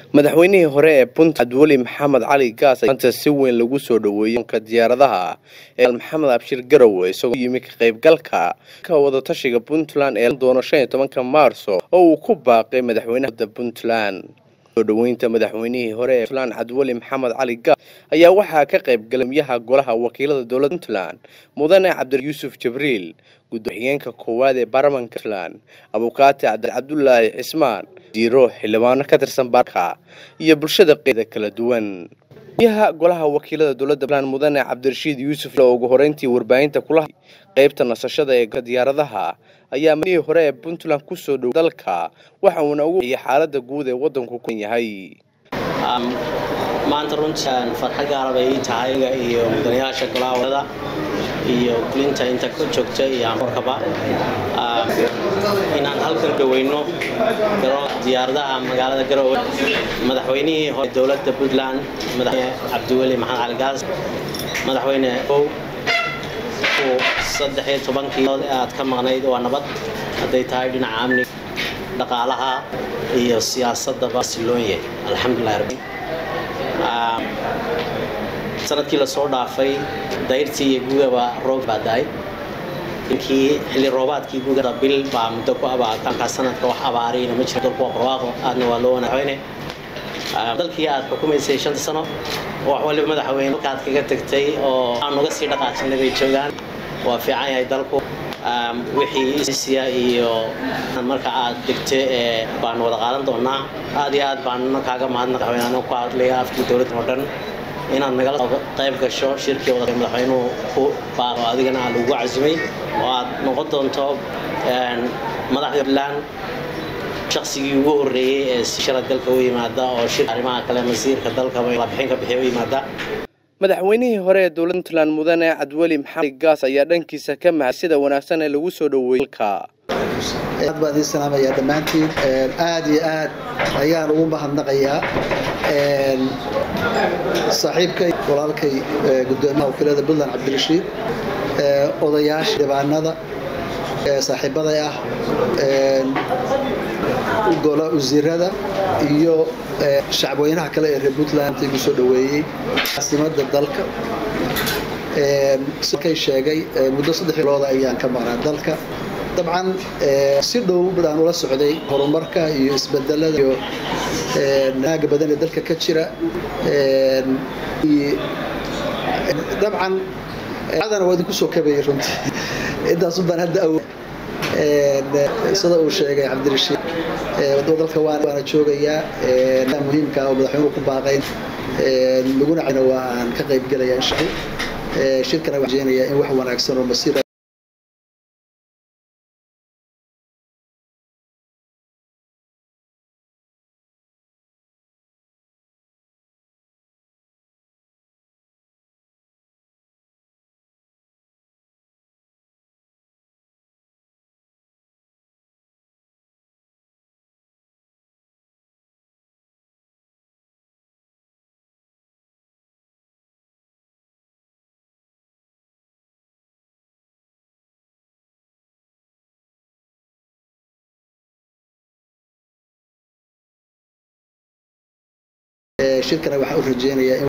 madaxweynihii hore ee puntland weli maxamed cali gaas maanta si weyn lagu soo dhoweeyey ka diyaaradaha ee maxamed abshir garowe isagoo yimi ka qaybgalka ka wadatashiga puntland ee doono shan iyo tobanka maarso oo uu ku baaqay madaxweynaha puntland soo dhoweynta madaxweynihii hore ee puntland cabdiweli maxamed cali gaas ayaa waxaa ka qayb galay miyaha golaha wakiilada dowladda puntland mudane cabdi yuusuf jibriil gudooxigeenka koowaad ee baarlamanka puntland abukaati cabdulaahi cismaan diiro xildhibaano ka tirsan baarka iyo bulshada qeeda kala duwan miyaha golaha wakiilada dowladda puntland mudane cabdirashiid yuusuf oo ugu horeyntii warbaahinta kula qeybta nasashada ee diyaaradaha ayaa madaxweynihii hore ee puntland kusoo dhow dalka waxa uuna ugu waciyay xaalada guud ee wadanku ku yahay maanta runtaan farxad gaara bay ii tahay iyo mudanayaasha golaha wadada iyo kulinta inta ka joogta iyo ankorkaba inaan halkan dhaweyno diyaaradaha magaalada garowe madaxweynihii hore dowladda puntland madaxweyne cabdiweli maxamed cali gaas madaxweyne ow saddex iyo tobankii aad ka maqnayd waa nabad hadday tahay dhinaca amniga dhaqaalaha iyo siyaasadaba siloonye alxamdulilah rabbi sanadkii lasoo dhaafay dayrtii iyo gugaba roob baa da-ay inkii xilli roobaadkii gugada bil baa muddo ku abaatankaa sanadka wax abaariyna ma jiro dalku waa barwaaqo aadna waa loo wanaxweyne dalkii aad xukumaysay shanta sano wax waliba madaxweyne halkaad kaga tagtay oo aan uga sii dhaqaajinay bay joogaan waa fiican yahay dalku wixii isiya iyo marka aad degto ee baan wada qaadan doonaa aad iyo aad baan kaaga mahadnaq madaxweyne ku hadlaya afkii dowladda oo dhan inaad nagala qayb gasho shirkii wada madaxweynuhu ku baaqo adigana aan lagu casumay oo aad noqon doonto madaxda puntland shaqsigii ugu horreeyey ee si shala dalka u yimaada oo shir arrimaha kale masiirka dalkaba bixin ka bixiya u yimaada madaxweynihii hore ee dowladda puntland mudane cabdiweli maxamed gaas ayaa dhankiisa ka mahad sida wanaagsan ee lagu soo dhoweeyey dalka aad baan idiin salaamayaa dhammaantiin aad iyo aad ayaan ugu mahadnaqayaa saaxiibkay walaalkay gudoomiyaha wakiilada puntland cabdirashiid odayaasha dhibaanada saaxiibaday ah gola wasiirada iyo shacabweynaha kale ee reer puntland igu soo dhoweeyey caasimada dalka kay sheegay muddo saddex bilooda ayaan ka maqnaa dalka dabcan si dhow baan ula socday horumarka iyo isbedelada iyo naaga badan ee dalka ka jira dabcan adana waa idinku soo kabayay runtii intaasun baan hadda awo sida uu sheegay cabdirashiid dalka waana joogayaa muhiimka oo madaxweynuhu ku baaqayn laguna waa aan ka qaybgelaya insha shirkana waxaan rajeynayaa in wax wanaagsan oo masiir shirkana waxaan u rajeynayaa in